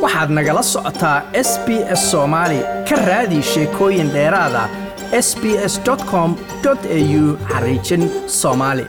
waxaad nagala socotaa s b s soomaali ka raadi sheekooyin dheeraada s b s com au xariijin soomaali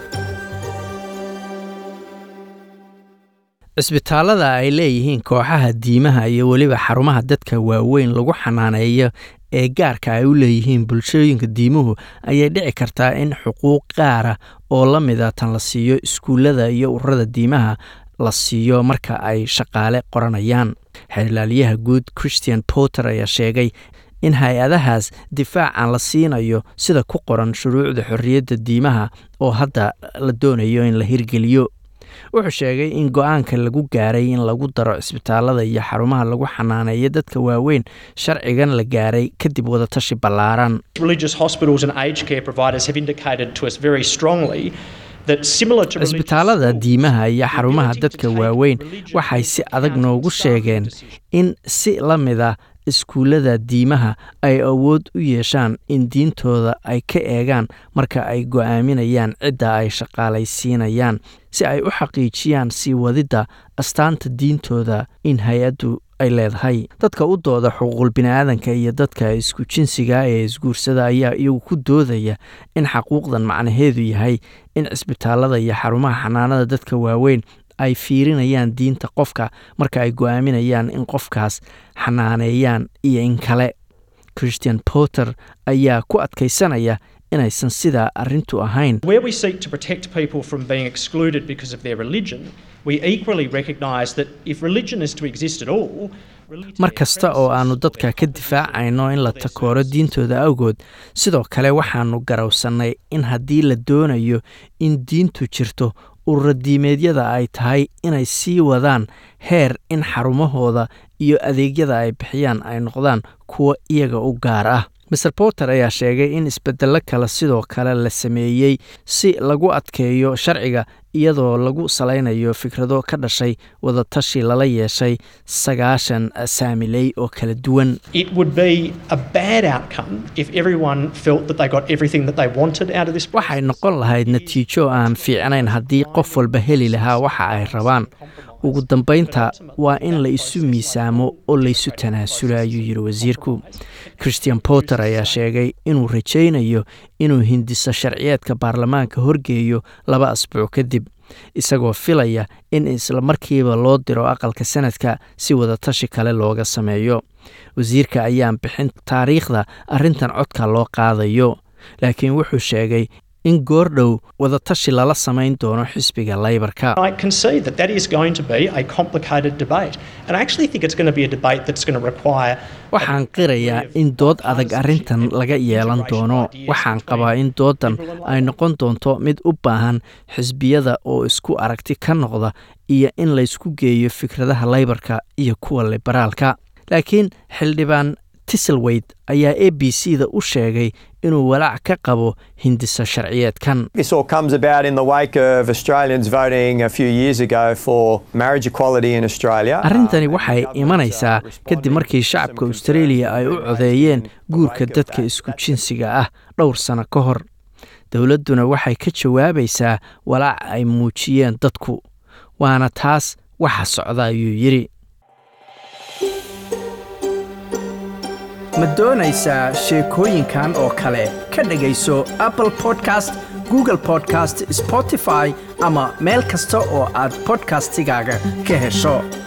cisbitaallada ay leeyihiin kooxaha diimaha iyo weliba xarumaha dadka waaweyn lagu xanaaneeyo ee gaarka ay u leeyihiin bulshooyinka diimuhu ayay dhici kartaa in xuquuq gaara oo la mida tan la siiyo iskuullada iyo ururada diimaha la siiyo marka ay shaqaale qoranayaan xeerlaaliyaha guud christian porter ayaa sheegay in hay-adahaas difaacan la siinayo sida ku qoran shuruucda xorriyadda diimaha oo hadda la doonayo in la hirgeliyo wuxuu sheegay in go-aanka lagu gaaray in lagu daro cisbitaalada iyo xarumaha lagu xanaaneeyo dadka waaweyn sharcigan la gaaray kadib wadatashi ballaaran cisbitaalada diimaha iyo xarumaha dadka waaweyn waxay si adag noogu sheegeen in si la mida iskuullada diimaha ay awood u yeeshaan in diintooda ay ka eegaan marka ay go'aaminayaan cidda ay shaqaalaysiinayaan si ay u xaqiijiyaan sii wadidda astaanta diintooda in hay-addu ay leedahay dadka u dooda xuquuqul biniaadanka iyo dadka isku jinsiga ee isguursada ayaa iyagu ku doodaya in xaquuqdan macnaheedu yahay in cisbitaalada iyo xarumaha xanaanada dadka waaweyn ay fiirinayaan diinta qofka marka ay go'aaminayaan in qofkaas xanaaneeyaan iyo in kale christian porter ayaa ku adkaysanaya inaysan sidaa arrintu ahayn mar kasta oo aannu dadka ka difaacayno in la takooro diintooda awgood sidoo kale waxaannu garowsannay in haddii la doonayo in diintu jirto ururadiimeedyada ay tahay inay sii wadaan heer in xarumahooda iyo adeegyada ay bixiyaan ay noqdaan kuwa iyaga u gaar ah maser porter ayaa sheegay in isbeddello kale sidoo kale la sameeyey si lagu adkeeyo sharciga iyadoo lagu salaynayo fikrado ka dhashay wadatashi lala yeeshay sagaashan saamiley oo kala duwan waxay noqon lahayd natiijo aan fiicnayn haddii qof walba heli lahaa waxa ay rabaan ugu dambaynta waa in la isu miisaamo oo laysu tanaasulo ayuu yidhi wasiirku christian porter ayaa sheegay inuu rajaynayo inuu hindiso sharciyeedka baarlamaanka horgeeyo laba asbuuc kadib isagoo filaya in isla markiiba loo diro aqalka sanadka si wadatashi kale looga sameeyo wasiirka ayaan bixin taariikhda arrintan codka loo qaadayo laakiin wuxuu sheegay in goordhow wadatashi lala samayn doono xisbiga laybarka waxaan qirayaa in dood adag arrintan laga yeelan doono waxaan qabaa in doodan ay noqon doonto mid u baahan xisbiyada oo isku aragti ka noqda iyo in laysku geeyo fikradaha laybarka iyo kuwa liberaalka laakiin xildhibaan tiselweyd ayaa a b c da u sheegay inuu walaac ka qabo hindiso sharciyeedkan arrintani waxay imanaysaa kadib markii shacabka australia ay u codeeyeen guurka dadka isku jinsiga ah dhowr sano ka hor dowladduna waxay ka jawaabaysaa walaac ay muujiyeen dadku waana taas waxa socda ayuu yidhi ma doonaysaa sheekooyinkan oo kale ka dhegayso apple podcast google podcast spotify ama meel kasta oo aad bodkastigaaga ka hesho